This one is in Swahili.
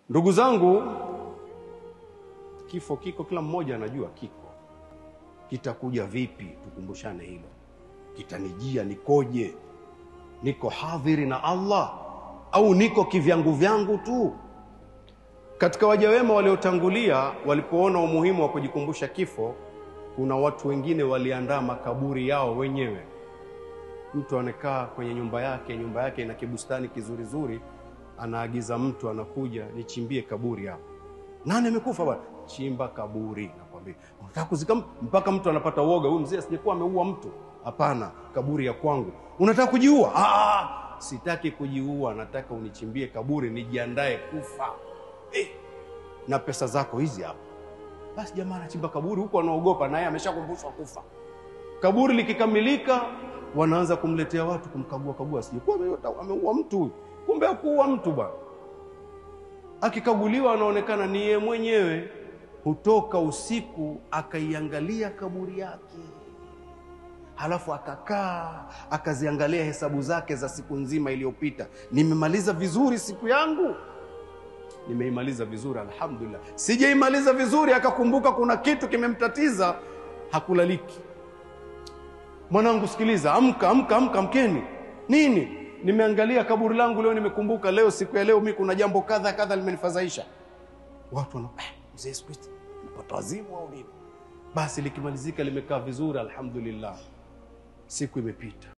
Ndugu zangu, kifo kiko, kila mmoja anajua kiko kitakuja vipi. Tukumbushane hilo, kitanijia nikoje? Niko hadhiri na Allah au niko kivyangu vyangu tu? Katika waja wema waliotangulia, walipoona umuhimu wa kujikumbusha kifo, kuna watu wengine waliandaa makaburi yao wenyewe. Mtu anakaa kwenye nyumba yake, nyumba yake ina kibustani kizurizuri, anaagiza mtu anakuja, nichimbie kaburi hapo. Nani amekufa bwana? Chimba kaburi. Nakwambia unataka kuzika mtu, mpaka mtu anapata uoga, huyu mzee asijekuwa ameua mtu. Hapana, kaburi ya kwangu. Unataka kujiua? Ah, sitaki kujiua, nataka unichimbie kaburi nijiandae kufa eh, na pesa zako hizi hapa. Basi jamaa anachimba kaburi huku, anaogopa naye ameshakumbushwa kufa. Kaburi likikamilika, wanaanza kumletea watu kumkagua kagua, sijekuwa ameua mtu huyu, kumbe hakuua mtu bwana. Akikaguliwa anaonekana ni yeye mwenyewe. Hutoka usiku akaiangalia kaburi yake, halafu akakaa akaziangalia hesabu zake za siku nzima iliyopita. Nimemaliza vizuri siku yangu, nimeimaliza vizuri, alhamdulillah. Sijaimaliza vizuri, akakumbuka kuna kitu kimemtatiza, hakulaliki. Mwanangu, sikiliza, amka, amka, amka, amkeni. Nini? Nimeangalia kaburi langu leo, nimekumbuka leo, siku ya leo, mi kuna jambo kadha kadha limenifadhaisha. Watu wana eh, mzee siku hizi napata wazimu au nini? Basi likimalizika limekaa vizuri, alhamdulillah, siku imepita.